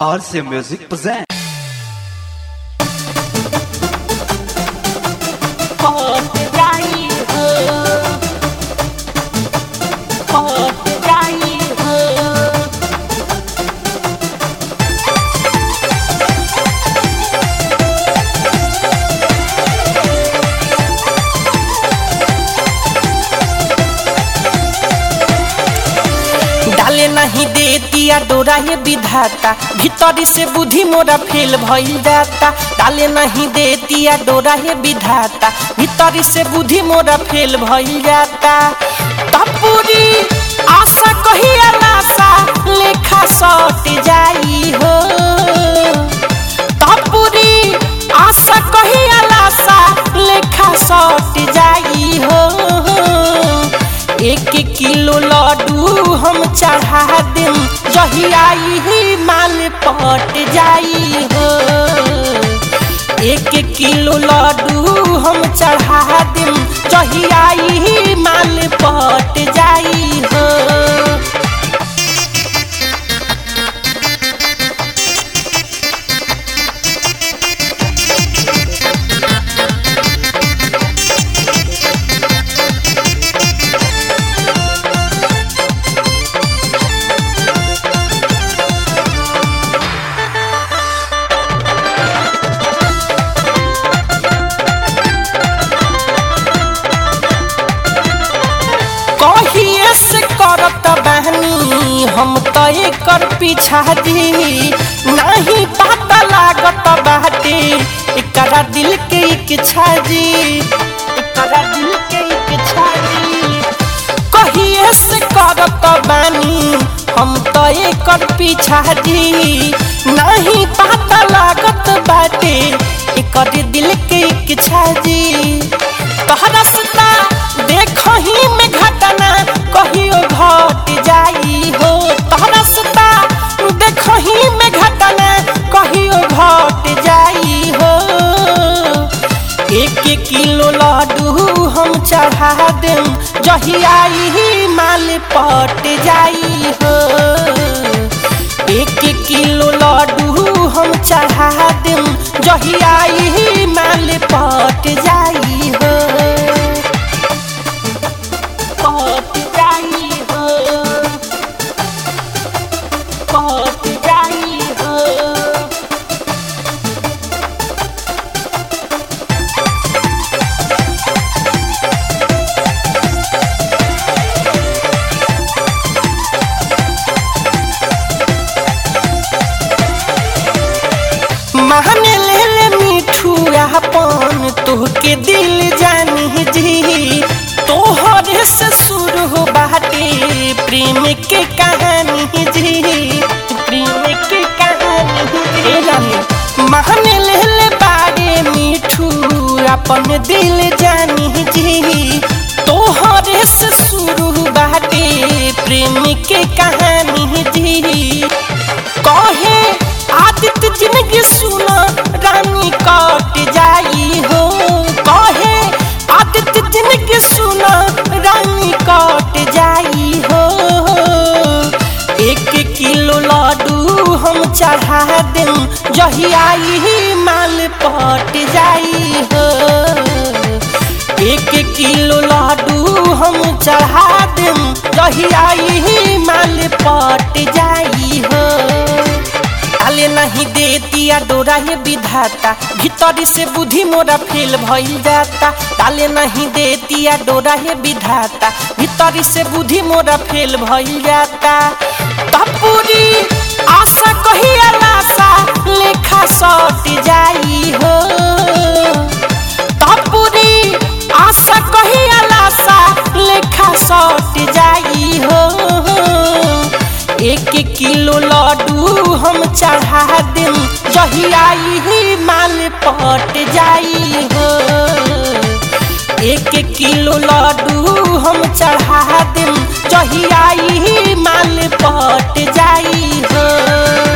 RC Music presents. Hot जाई हो Hot जाई हो डाले नहीं दे दिया डोरा ये विधाता भीतरी से बुद्धि मोरा फेल भइल जाता डाले नहीं दे दिया डोरा ये विधाता भीतरी से बुद्धि मोरा फेल भइल जाता तपूरी आशा कही आशा लेखा सट जाई हो तपूरी आशा कही आशा लेखा सट जाई हो एक किलो लड्डू हम चढ़ा देम जही आई ही माल पट जाई हो एक किलो लड्डू हम चढ़ा देम जही आई ही माल पट जाई हो कहिए से करत बहनी हम तो एकर पीछा दी नहीं पता लागत बाटे एकरा दिल के इच्छा जी एकरा दिल के इच्छा जी कहिए से करत बानी हम तो एकर पीछा दी नहीं पता लागत बाटे एकर दिल के इच्छा जी तोहरा सता देखही में घटना कहियो घट जाई हो तोहरा सता देखही में घटना कहियो घट जाई हो एक एक किलो लड्डू हम चढ़ा देम जही आई ही माल पट जाई हो एक एक किलो लड्डू हम चढ़ा देम जही आई ही माल पट जाई हो Hot जाई हो Hot जाई हो महने ले ले मिठू अपन तोहके दिल जानी जी तोहरे से शुरू हो बाटे प्रेम के कहानी जी प्रेम के कहानी जी महने ले ले बारे मिठू अपन दिल जानी जी तोहरे से शुरू बाटे प्रेम के कहानी जी कहे आदित्य जिंदगी सुना रानी कट जाई हो कहे आदित्य जिंदगी सुना रानी कट जाई हो एक किलो लड्डू हम चढ़ा देम जही आई ही माल पट जाई हो एक किलो लड्डू हम चढ़ा देम जही आई ही माल पट जाई हो डाले नहीं दे दिया डोरा ये विधाता भीतरी से बुद्धि मोरा फेल भइल जाता डाले नहीं दे दिया डोरा ये विधाता भीतरी से बुद्धि मोरा फेल भइल जाता तपूरी आशा कही आशा लेखा सट जाई हो तपूरी आशा कही आशा लेखा सट जाई हो एक किलो लड्डू हम चढ़ा देम जही आई ही माल पट जाई हो एक किलो लड्डू हम चढ़ा देम जही आई ही माल पट जाई हो